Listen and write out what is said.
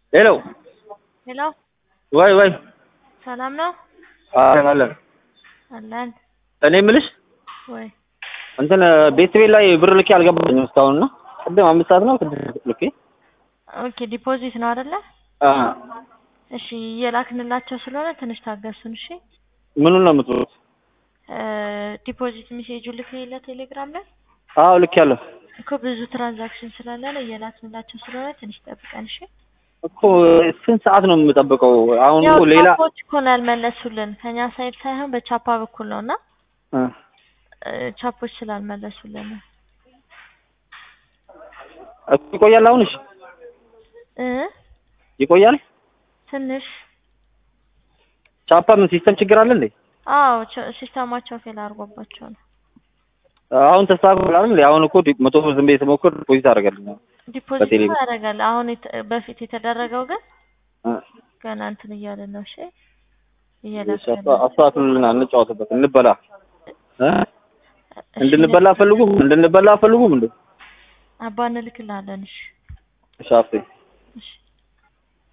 ሄሎ ሄሎ ወይ ወይ ሰላም ነው አለን አለን። አለን እኔ የምልሽ ወይ እንትን ቤት ቤት ላይ ብር ልኬ አልገባኝም እስካሁን እና ቅድም አምስት ሰዓት ነው ስድስት ልኬ ኦኬ ዲፖዚት ነው አይደለ አ እሺ እየላክንላቸው ስለሆነ ትንሽ ታገሱን እሺ ምኑን ነው የምትሉት? እ ዲፖዚት ሜሴጁ ልክልኝ ቴሌግራም ላይ አዎ ልክ ያለሁ እኮ ብዙ ትራንዛክሽን ስላለ ነው እየላክንላቸው ስለሆነ ትንሽ ጠብቀን እሺ እኮ ስንት ሰዓት ነው የምጠብቀው? አሁን ያው እኮ ሌላ ቻፖች እኮ ነው ያልመለሱልን ከኛ ሳይድ ሳይሆን በቻፓ በኩል ነው እና እ እ ቻፖች ስላልመለሱልን ነው እኮ ይቆያል። አሁን እሺ እ ይቆያል። ትንሽ ቻፓ ምን ሲስተም ችግር አለ እንዴ? አዎ ቸ- ሲስተማቸው ፌል አድርጎባቸው ነው አሁን ተስተካክሏል አይደል? አሁን እኮ ዲ- መቶ ብር ዝም ብዬ ስሞክር ፖሊስ አደረገልኝ። ዲፖዚት በቴሌ እኮ ያደርጋል አሁን የተ- በፊት የተደረገው ግን እ ገና እንትን እያለ ነው እሺ እሺ፣ እየላከልን አስታ- አስተካክሉልና እንጫወትበት፣ እንበላ እ እሺ፣ እንድንበላ አፈልጉም እንድንበላ አፈልጉም እንዴ? አባ እንልክልሃለን እሺ እሺ አፍቴ